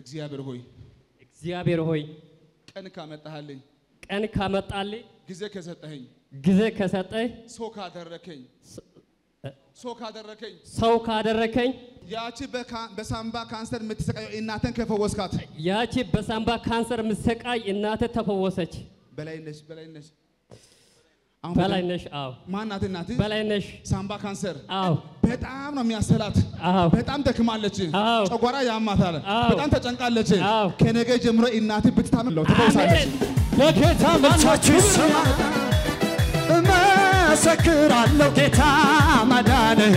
እግዚአብሔር ሆይ እግዚአብሔር ሆይ ቀን ካመጣህልኝ ቀን ካመጣልኝ ጊዜ ከሰጠኸኝ ጊዜ ከሰጠኝ ሰው ካደረከኝ ሰው ካደረከኝ ሰው ካደረከኝ ያቺ በካ- በሳምባ ካንሰር የምትሰቃየው እናትን ከፈወስካት ያቺ በሳምባ ካንሰር ምሰቃይ እናተ ተፈወሰች። በላይ ነሽ በላይ ነሽ አሁን በላይ በጣም- ነሽ። አዎ ማናት እናት በላይ ነሽ። ሳምባ ካንሰር አዎ በጣም ነው የሚያሰላት አዎ በጣም ደክማለች አዎ። ጨጓራ ያማታል አዎ። በጣም ተጨንቃለች አዎ። ከነገ ጀምሮ እናት ብትታመም ትፈውሳለች አሜን። ለጌታ ልጆቹ ይሰማ እመሰክራለሁ ጌታ ማዳንህ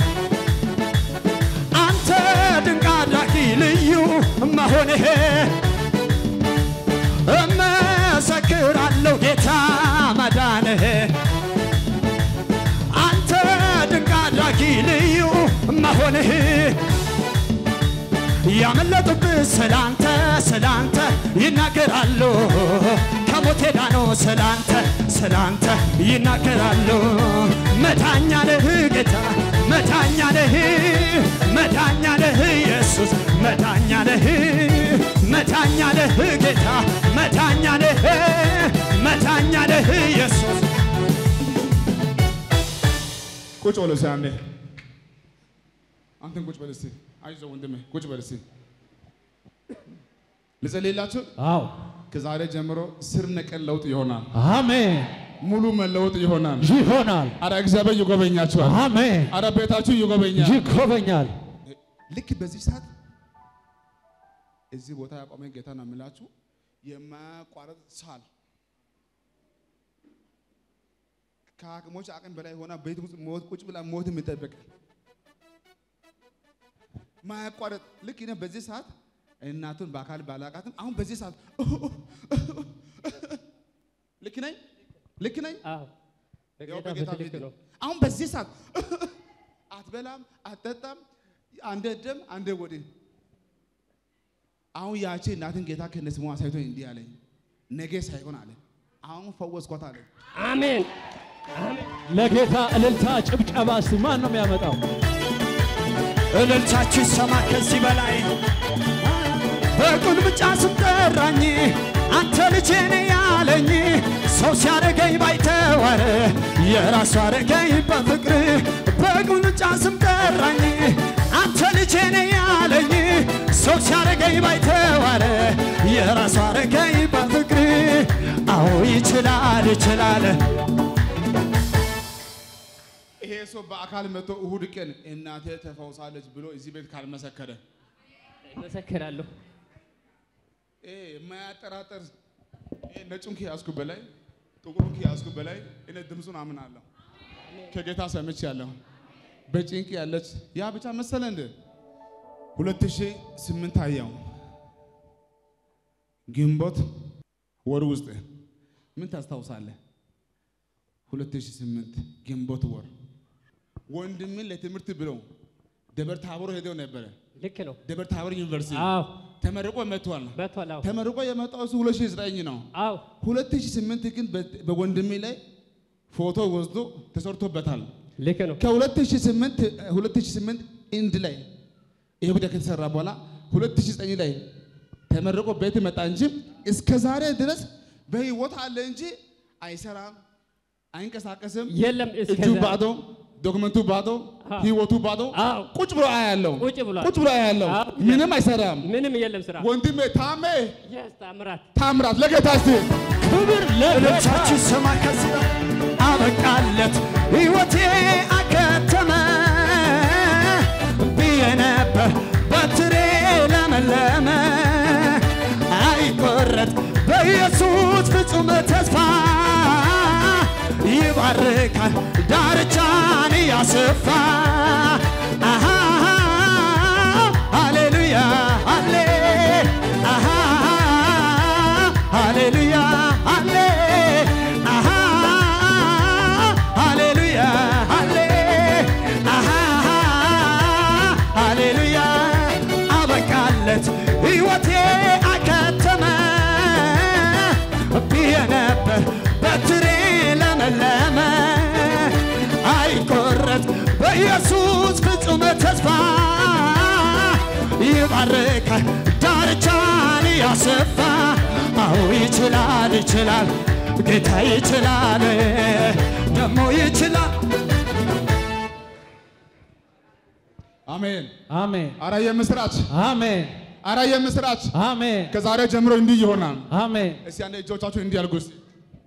አንተ ድንቅ አድራጊ ልዩ መሆንህ እመሰክራለሁ ጌታ ማዳንህ አንተ ድንቅ አድራጊ ልዩ መሆንህ ያመለጡብህ ስላንተ ስላንተ ይናገራሉ ከሞት ዳኖ ስላንተ ስላንተ ይናገራሉ መዳኛ ነህ ጌታ መዳኛ ነህ መዳኛ ነህ ኢየሱስ መዳኛ ነህ መዳኛ ነህ ጌታ መዳኛ ነህ መዳኛ ነህ ኢየሱስ ቁጭ በል እስኪ አንዴ አንተን ቁጭ በል እስኪ አይዞህ ወንድሜ ቁጭ በል እስኪ ልጸልይላችሁ አዎ ከዛሬ ጀምሮ ስር ነቀል ለውጥ ይሆናል አሜን ሙሉ መለወጥ ይሆናል ይሆናል አረ እግዚአብሔር ይጎበኛችኋል አሜን አረ ቤታችሁ ይጎበኛል ይጎበኛል ልክ በዚህ ሰዓት እዚህ ቦታ ያቆመኝ ጌታ ነው የምላችሁ የማያቋረጥ ሳል ከአቅሞች አቅም በላይ ሆና ቤት ውስጥ ሞት ቁጭ ብላ ሞት የሚጠብቅ ማያቋረጥ ልክ እኔ በዚህ ሰዓት እናቱን በአካል ባላቃትም አሁን በዚህ ሰዓት ልክ ነኝ ልክ ነኝ አዎ ያው በጌታ በጌታ በትልቅ ቤት ነው። አሁን በዚህ ሰዓት አትበላም፣ አትጠጣም፣ አንደ ደም አንደ ወዲህ። አሁን ያቺ እናትን ጌታ ከነስሙ አሳይቶኝ እንዲህ አለኝ፣ ነገ ሳይሆን አለ አሁን ፈወስኳት አለ። አሜን ለጌታ እልልታ ጭብጨባ እስቲ ማን ነው የሚያመጣው እልልታችሁ ይሰማ ከዚህ በላይ በቁልምጫ ስጠራኝ አንተ ልጄ ነህ ያለኝ ሰው ሲያረገኝ ባይተዋር የራሱ አረገኝ በፍቅር በቁልምጫ ስጠራኝ አንተ ልጄ ነህ ያለኝ ሰው ሲያረገኝ ባይተዋር የራሱ አረገኝ በፍቅር አዎ ይችላል ይችላል ይሄ ሰው በአካል መጥቶ እሁድ ቀን እናቴ ተፈውሳለች ብሎ እዚህ ቤት ካልመሰከረ እመሰክራለሁ። ይሄ የማያጠራጥር ይሄ ነጩን ከያዝኩ በላይ ጥቁሩን ከያዝኩ በላይ እኔ ድምፁን አምናለሁ። ከጌታ ሰምቻለሁ። በጭንቅ ያለች ያ ብቻ መሰለ እንደ 2008 አየው ግንቦት ወር ውስጥ ምን ታስታውሳለህ? 2008 ግንቦት ወር ወንድምን ለትምህርት ብለው ደብረ ታቦር ሄደው ነበረ። ልክ ነው። ደብረ ታቦር ዩኒቨርሲቲ አዎ ተመርቆ መጥቷል። በቷል። አዎ ተመርቆ የመጣው እሱ 2009 ነው። አዎ 2008 ግን በ- በወንድሜ ላይ ፎቶ ወስዶ ተሰርቶበታል። ልክ ነው። ከ2008 2008 ኢንድ ላይ ይሄ ጉዳይ ከተሰራ በኋላ 2009 ላይ ተመርቆ ቤት መጣ እንጂ እስከ ዛሬ ድረስ በህይወት አለ እንጂ አይሰራም፣ አይንቀሳቀስም። የለም እስከ እጁ ዛሬ ባዶ፣ ዶክመንቱ ባዶ፣ አዎ። ህይወቱ ባዶ፣ አዎ ቁጭ ብሎ አያለው፣ ቁጭ ብሏል። ቁጭ ብሎ አያለው። አዎ። ምንም አይሰራም። ምንም የለም ስራ። ወንድሜ ታሜ የስ ታምራት ታምራት ለጌታ እስቲ ክብር ለጌታ እልልታችሁ ይሰማ ከዚህ በላይ አበቃለት ሕይወቴ አከተመ ብዬ ነበር በትሬ ለመለመ አይቆረጥ በኢየሱስ ፍጹም ተስፋ ይባርካል ዳርቻን ያስፋ አሃ ሃሌሉያ ሃሌ አሃ ሃሌሉያ ሃሌ አሃ ሃሌሉያ ሃሌ አሃ ሃሌሉያ አበቃለት ሕይወቴ አከተመ ብዬ ነበር በትሬ ለመለመ አይቆረጥ በኢየሱስ ፍጹም ተስፋ ይባርክ ይችላል ይችላል ጌታ ይችላል ደግሞ ይችላል አሜን። አሜን አረ የምስራች፣ አሜን አረ የምስራች። አሜን ከዛሬ ጀምሮ እንዲህ ይሆናል። አሜን እስቲ አንዴ እጆቻችሁ እንዲህ አድርጉ። እስቲ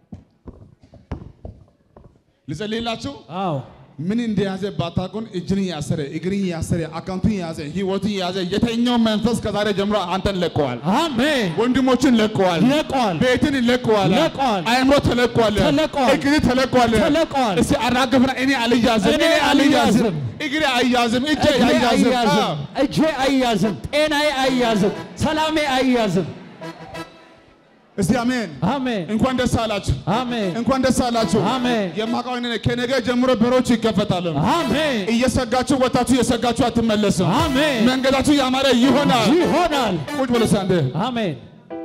ልጸልይላችሁ። አዎ ምን እንደያዘ ባታውቁን እጅን ያሰረ እግርን ያሰረ አካውንቱን ያዘ ህይወቱን ያዘ የተኛው መንፈስ ከዛሬ ጀምሮ አንተን ለቀዋል። አሜን ወንድሞችን ለቀዋል። ለቋል ቤትን ለቀዋል። ለቀዋል። አእምሮ ተለቀዋል። ተለቀዋል። እግር ተለቀዋል። ተለቀዋል። እስቲ አራግፍና እኔ አልያዝም፣ እኔ እኔ አልያዝም፣ አልያዝም። እግሬ አልያዝም፣ እጄ እግሬ አልያዝም። አይያዝም አዎ። እጄ አይያዝም ጤናዬ አይያዝም ሰላሜ አይያዝም እስቲ አሜን። አሜን እንኳን ደስ አላችሁ፣ አሜን እንኳን ደስ አላችሁ። አሜን የማውቀው እኔ ነኝ። ከነገ ጀምሮ በሮች ይከፈታሉ። አሜን እየሰጋችሁ ወጣችሁ እየሰጋችሁ አትመለስም። አሜን መንገዳችሁ ያማረ ይሆናል። ይሆናል ቁጭ ብሎ ሳንደ አሜን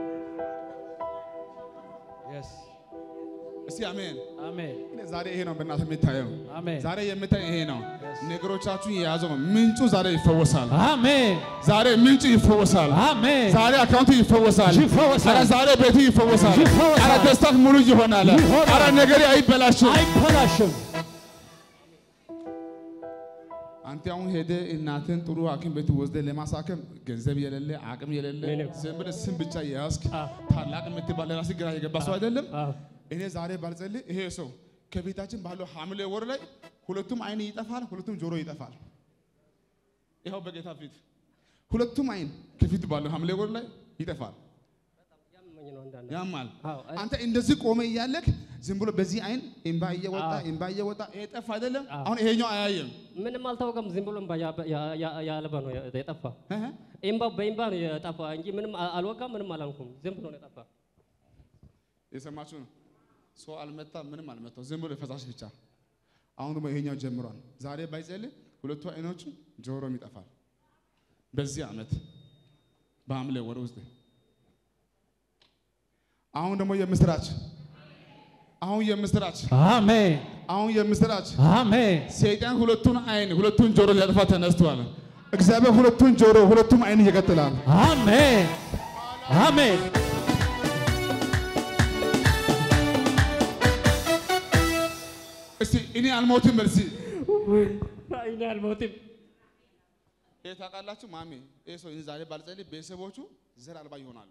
እስቲ አሜን። አሜን እኔ ዛሬ ይሄ ነው በእናትህ የምታየው። አሜን ዛሬ የምታይ ይሄ ነው። ነገሮቻችሁን የያዘው ምንጩ ዛሬ ይፈወሳል። አሜን ዛሬ ምንጩ ይፈወሳል። አሜን ዛሬ አካውንቱ ይፈወሳል። ይፈወሳል። ኧረ ዛሬ ቤቱ ይፈወሳል። ይፈወሳል። ኧረ ደስታት ሙሉ ይሆናል። ይሆናል። ኧረ ነገሬ አይበላሽም። አይበላሽም አንተ አሁን ሄደ እናትን ጥሩ ሐኪም ቤት ወስደ ለማሳከም ገንዘብ የሌለ አቅም የሌለ ምንም። ዝም ብለህ ስም ብቻ የያዝክ አዎ። ታላቅ የምትባል ለራስህ ግራ የገባ ሰው አይደለም። አዎ እኔ ዛሬ ባልጸልይ ይሄ ሰው ከቤታችን ባለው ሐምሌ ወር ላይ ሁለቱም አይን ይጠፋል፣ ሁለቱም ጆሮ ይጠፋል። ይኸው በጌታ ፊት ሁለቱም አይን ከፊት ባለው ሐምሌ ወር ላይ ይጠፋል። ያመኝ ነው አንዳንድ ያማል። አዎ አይ- አንተ እንደዚህ ቆመ እያለክ ዝም ብሎ በዚህ አይን እምባ እየወጣ አዎ። እምባ እየወጣ ይሄ ጠፋ አይደለም። አዎ። አሁን ይሄኛው አያየም። ምንም አልታወቀም። ዝም ብሎ እምባ ያ- ያ- ያ- ያለበ ነው የጠፋ። እህ እምባ በእምባ ነው የጠፋ እንጂ ምንም አ- አልወጋም፣ ምንም አላልኩም። ዝም ብሎ ነው የጠፋ። የሰማችሁ ነው። ሰው አልመታ ምንም አልመታው፣ ዝም ብሎ ፈሳሽ ብቻ። አሁን ደግሞ ይሄኛው ጀምሯል። ዛሬ ባይጸልይ ሁለቱ አይኖቹ ጆሮም ይጠፋል። በዚህ ዓመት በሐምሌ ወር ውስጥ አሁን ደግሞ የምስራች አሁን የምስራች አሜን አሁን የምስራች አሜን ሰይጣን ሁለቱን አይን ሁለቱን ጆሮ ሊያጠፋ ተነስቷል። እግዚአብሔር ሁለቱን ጆሮ ሁለቱም አይን ይቀጥላል። አሜን አሜን እስቲ እኔ አልሞትም መልሲ እኔ አልሞትም። ይሄ ታውቃላችሁ ማሜ ይሄ ሰው ዛሬ ባልጸልይ ቤተሰቦቹ ዘር አልባ ይሆናሉ።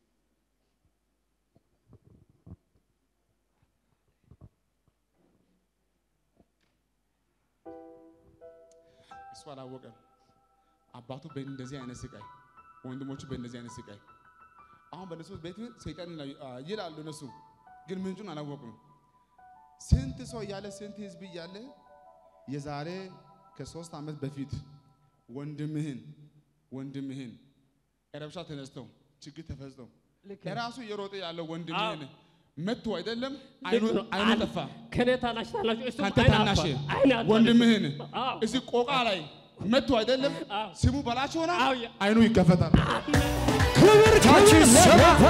እሱ አላወቀም። አባቱ በእንደዚህ አይነት ስቃይ፣ ወንድሞቹ በእንደዚህ አይነት ስቃይ። አሁን በእነሱ ቤት ሰይጣን ይላሉ- አ- ይላሉ እነሱ ግን ምንጩን አላወቁም። ስንት ሰው እያለ ስንት ህዝብ እያለ የዛሬ ከሶስት ዓመት በፊት ወንድምህን ወንድምህን ረብሻ ተነስተው ችግር ተፈጽተው ልክ ለራሱ እየሮጠ ያለው ወንድምህን መቱ አይደለም አይኑ ልክ ነው። አይኑ አንድ- ጠፋ። ከኔ ታናሽ ታናሽ እሱም አንተ አይን ታናሽ አፋ- አይን አፋ- ወንድምህን አዎ። እዚህ ቆቃ ላይ መቱ አይደለም አዎ። ስሙ በላቸው ሆነ አዎ፣ ያ- አይኑ ይከፈታል። ክብር ታች ክብር ሰባ ለጌታ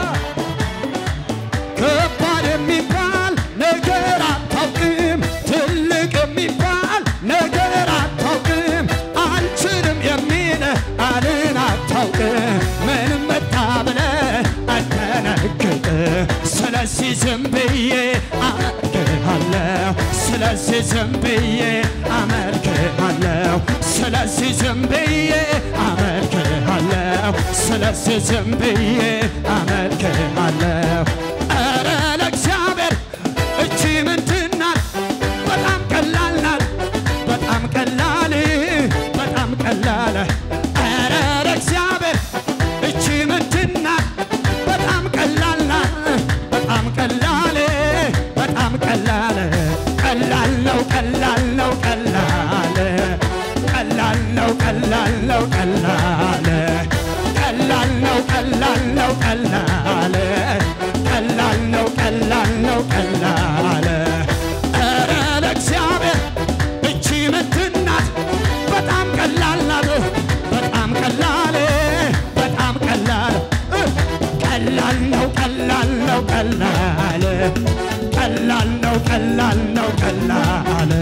ከባድ የሚባል ነገር አታውቅም፣ ትልቅ የሚባል ነገር አታውቅም፣ አልችልም የሚል አልን አታውቅም። ምንም መጣ ብለህ አትደነግጥ። ስለዚህ ዝም ብዬ አመልክሃለሁ፣ ስለዚህ ዝም ብዬ አመልክሃለሁ፣ ስለዚህ ዝም ብዬ አመልክሃለሁ፣ ስለዚህ ዝም ብዬ አመልክሃለሁ። ኧረ ለእግዚአብሔር እቺ ምንድን ናት? በጣም ቀላል ናት፣ በጣም ቀላል፣ በጣም ቀላል። ኧረ ለእግዚአብሔር እቺ ምንድን ናት? በጣም ቀላል ናት፣ በጣም ቀላል፣ በጣም ቀላል። ቀላል ነው፣ ቀላል ነው፣ ቀላል ቀላል ነው፣ ቀላል ነው፣ ቀላል ቀላል ነው፣ ቀላል ነው፣ ቀላል ቀላል ነው፣ ቀላል ነው፣ ቀላል ኧረ ለእግዚአብሔር እቺ ምንድን ናት? በጣም ቀላል ናት፣ በጣም ቀላል በጣም ቀላል ቀላል ነው፣ ቀላል ነው፣ ቀላል ቀላል ነው፣ ቀላል ነው፣ ቀላል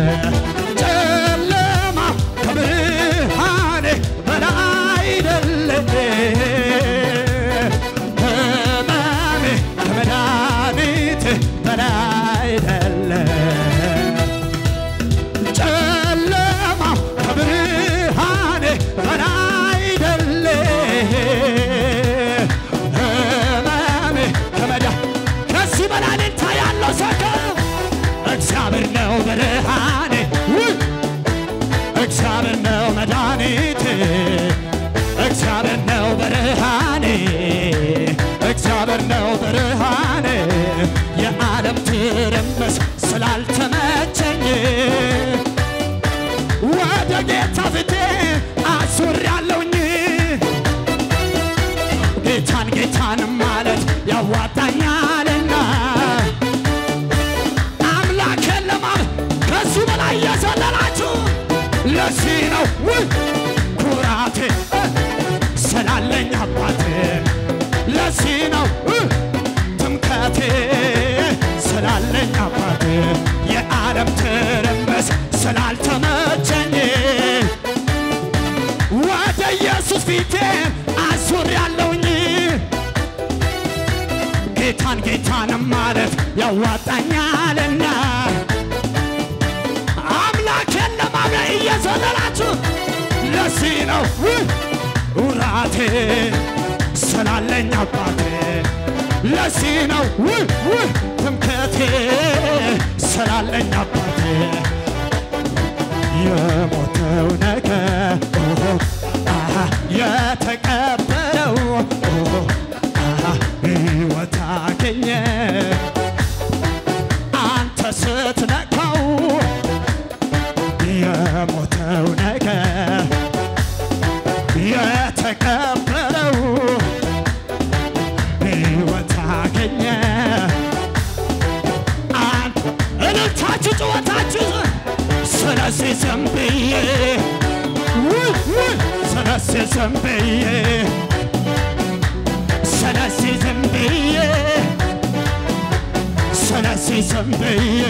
ጨለማ ከብርሃኔ በላይ አይደለም ህመሜ ከመድኃኒቴ ጌታን ጌታን ማለት ያዋጣኛልና አምላኬን ለማለት ከሱ በላይ እየዘለላችሁ ለዚህ ነው ውይ ኩራቴ እ፣ ስላለኝ አባቴ ለዚህ ነው እ፣ ትምከቴ ስላለኝ አባቴ የዓለም ትርምስ ስላልተመቸኝ ወደ ኢየሱስ ፊቴ አዙር ያለውኝ ጌታን ጌታን ማለት ያዋጣኛልና አምላኬን ለማምለክ እየዘለላችሁ ለዚህ ነው ውይ ውራቴ ስላለኝ አባቴ ለዚህ ነው ውይ ውይ ትምክህቴ ስላለኝ አባቴ የሞተው ነገር ኦሆ፣ አሃ፣ የተቀበረው ኦሆ፣ አሃ፣ ሕይወት አገኘ አንተ ስትነካው የሞተው ነገር የተቀበረው ሕይወት አገኘ አንተ እልልታችሁ ጭወታችሁ ስለዚህ ዝም ብዬ ውይ ውይ ስለዚህ ዝም ብዬ ስለዚህ ዝም ብዬ ስለዚህ ዝም ብዬ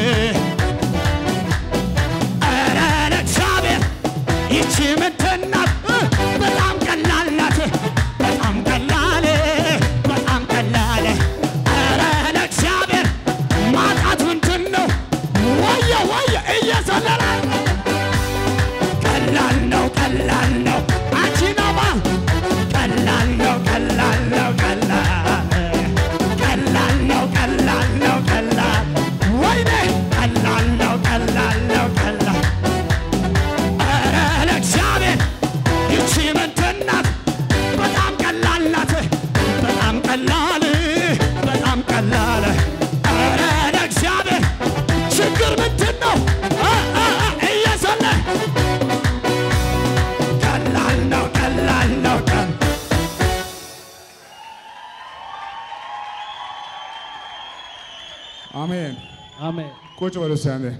ኧረ ለእግዚአብሔር ይቺ ምንድን ናት? እ፣ በጣም ቀላል ናት። በጣም ቀላል በጣም ቀላል ኧረ ለእግዚአብሔር ማጣት ምንድን ነው? ወየ ወየ እየዘለለ ቀላል ነው ቀላል ነው አንቺ ነማ ቀላል ነው ቀላል ነው ቀላል ቀላል ነው ቀላል ነው ቀላል ወይኔ ቀላል ነው ቀላል ነው ቀላል ኧረ ለእግዚአብሔር ይቺ ምንድን ናት? በጣም ቀላል ናት። በጣም ቀላል በጣም ቀላል ኧረ ለእግዚአብሔር ችግር ምንድን ነው? እ፣ እ፣ እ፣ እየዘለ ቀላል ነው ቀላል ነው ቀላል አሜን። አሜን ቁጭ በሉ እስቲ አንዴ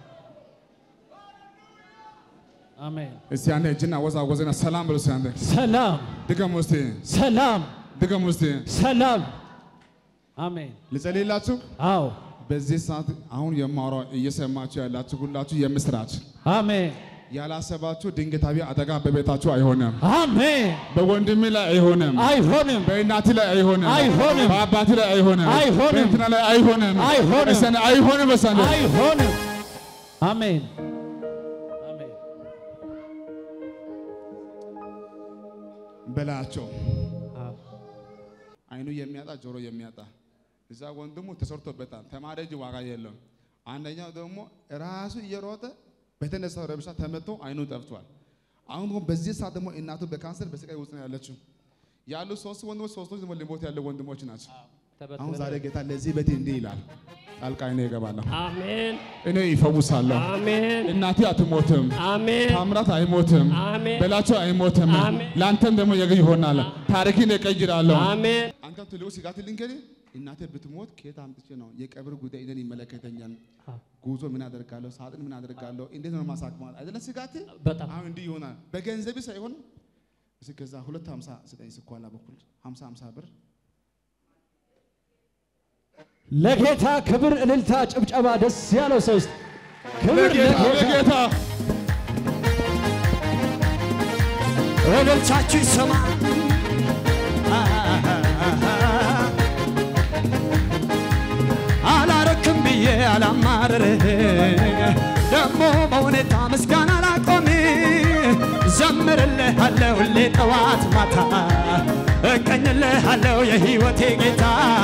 አሜን። እስቲ አንዴ እጅና ወዛወዝና ሰላም በሉ እስቲ አንዴ ሰላም ድገሙ እስቲ ሰላም ድገሙ እስቲ ሰላም። አሜን። ልጸልይላችሁ። አዎ በዚህ ሰዓት አሁን የማወራው እየሰማችሁ ያላችሁ ሁላችሁ የምስራች አሜን ያላሰባችሁ ድንገታዊ አደጋ በቤታችሁ አይሆንም። አሜን። በወንድሜ ላይ አይሆንም። አይሆንም በእናት ላይ አይሆንም። አይሆንም። በአባት ላይ አይሆንም። አይሆንም። በእንትና ላይ አይሆንም። አይሆንም። እስቲ አንዴ አይሆንም። እስቲ አንዴ አይሆንም። አሜን አሜን። በላቸው። አዎ። አይኑ የሚያጣ ጆሮ የሚያጣ እዛ ወንድሙ ተሰርቶበታል። ተማሪ እጅ ዋጋ የለውም። አንደኛው ደግሞ ራሱ እየሮጠ በተነሳው ረብሻ ተመቶ አይኑ ጠፍቷል። አሁን ደግሞ በዚህ ሰዓት ደግሞ እናቱ በካንሰር በስቃይ ውስጥ ነው ያለችው። ያሉ ሶስት ወንድሞች ሶስቶች ደግሞ ሊሞት ያለ ወንድሞች ናቸው። አሁን ዛሬ ጌታ ለዚህ ቤት እንዲህ ይላል፣ ጣልቃ እኔ እገባለሁ፣ አሜን እኔ ይፈውሳለሁ። አሜን እናቴ አትሞትም፣ አሜን ታምራት አይሞትም፣ አሜን በላቸው አይሞትም። አሜን። ለአንተም ደግሞ የግ ይሆናል። ታሪክን እቀይራለሁ። አሜን አንተም ትልቁ ስጋት ልንገርህ፣ እናቴ ብትሞት ከየት አምጥቼ ነው የቀብር ጉዳይ እኔን ይመለከተኛል። ጉዞ ምን አደርጋለሁ? ሳጥን ምን አደርጋለሁ? እንዴት ነው ማሳክማል? አይደለም ስጋት። በጣም አሁን እንዲህ ይሆናል። በገንዘብ ሳይሆን እስኪ ከዛ ሁለት ሀምሳ ስጠኝ ስኳላ በኩል ሀምሳ ሀምሳ ብር ለጌታ ክብር፣ እልልታ፣ ጭብጨባ ደስ ያለው ሰው ውስጥ ክብር ለጌታ ለጌታ ለጌታ እልልታችሁ ይሰማ አላረክም ብዬ አላማርር ደግሞ በሁኔታ ምስጋና ላቆም ዘምርልሃለሁ ሁሌ ጠዋት ማታ እቀኝልሃለሁ የሕይወቴ ጌታ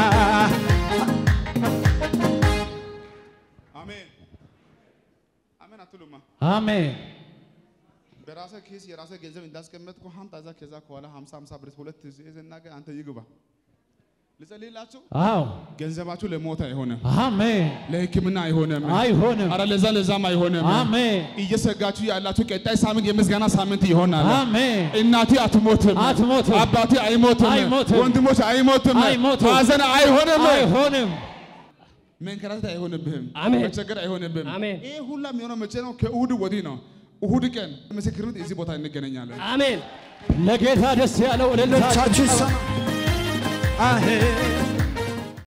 አሜን አሜን አትሉማ? አሜን በራሰ ኬስ የራሰ ገንዘብ እንዳስቀመጥኩ ሀምጣ እዛ ከዛ ከኋላ ሀምሳ ሀምሳ ብር ሁለት ይዘና አንተ ይግባ ልጸልይላችሁ። አዎ ገንዘባችሁ ለሞት አይሆንም፣ አሜን። ለሕክምና አይሆንም፣ አይሆንም። አረ ለዛ ለዛም አይሆንም። አሜን እየሰጋችሁ ያላችሁ ቀጣይ ሳምንት የምስጋና ሳምንት ይሆናል። አሜን። እናቴ አትሞትም፣ አትሞትም። አባቴ አይሞትም፣ አይሞትም። ወንድሞች አይሞትም፣ አይሞትም። ሐዘን አይሆንም፣ አይሆንም። መንከራተት አይሆንብህም፣ አሜን። መቸገር አይሆንብህም። አሜን። ይህ ሁላ የሚሆነው መቼ ነው? ከእሁድ ወዲህ ነው። እሁድ ቀን ምስክርነት እዚህ ቦታ እንገናኛለን። አሜን። ለጌታ ደስ ያለው እልልታ ቻችሁ ጭብጨባ አሄ